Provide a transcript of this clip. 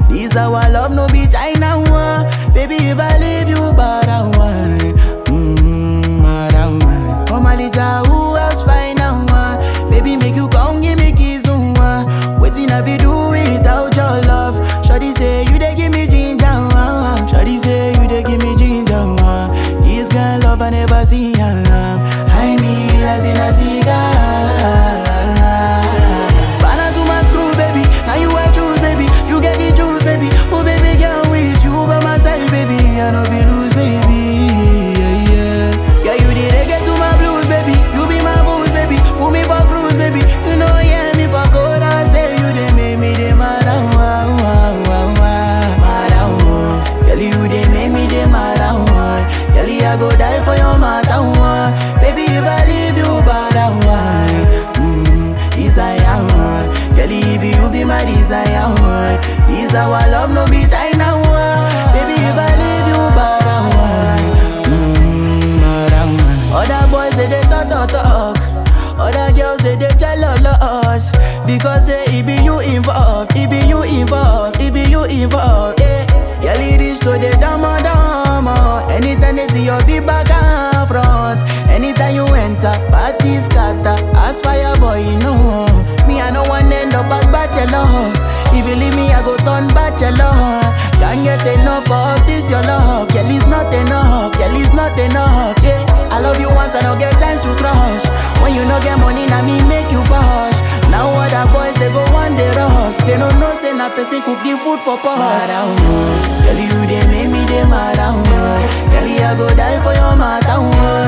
This our love, no be China one. Baby, if I leave you, but I want. Mmm, but I want. Come Alija, who else find out one? Baby, make you come, give me kiss on one. Waiting, I be do without your love. Shawty say you dey give me ginger, one. Shawty say you dey give me ginger, one. This girl love I never see, um. I mean, as in a cigar. Spanner to my screw, baby. Now you I choose, baby. You get the juice, baby. Oh, baby, girl, with you by my side, baby. I know be lose, baby. Yeah, yeah. Yeah, you the reggae to my blues, baby. You be my booze, baby. Put me for cruise, baby. You know, yeah, me for good. I say you they make me the mad, wow, wow, wow, wow. Mad, wow. Girl, you they make me the mad, wow. Girl, I go die for your matter, wow. Baby, if I leave you, bad, wow. Mm, desire, wow. Girl, if you be my desire, wow. This our love, no be China, wow. Baby, if I leave you, bad, wow. Mm, bad, wow. Other boys, they, they talk, talk, talk. Other girls, they, they jealous. Because say, it be you involved, it be you involved, it be you involved, yeah. Girl, it is to the dama dama. Anytime they see your big back and front. Anytime you enter, party scatter. As fire boy, you know. Me, I no one end up as bachelor. If you leave me, I go turn bachelor. Can't get enough of this, your love. Girl, it's not enough, girl, it's not enough, yeah. I love you once, I don't get time to crush. When you no get money, now me make you push. Now other boys, they go one day rush. They don't know, say na person cook the food for pot. Mad, Girl, you they make me they mad, Girl, I go die for your matter,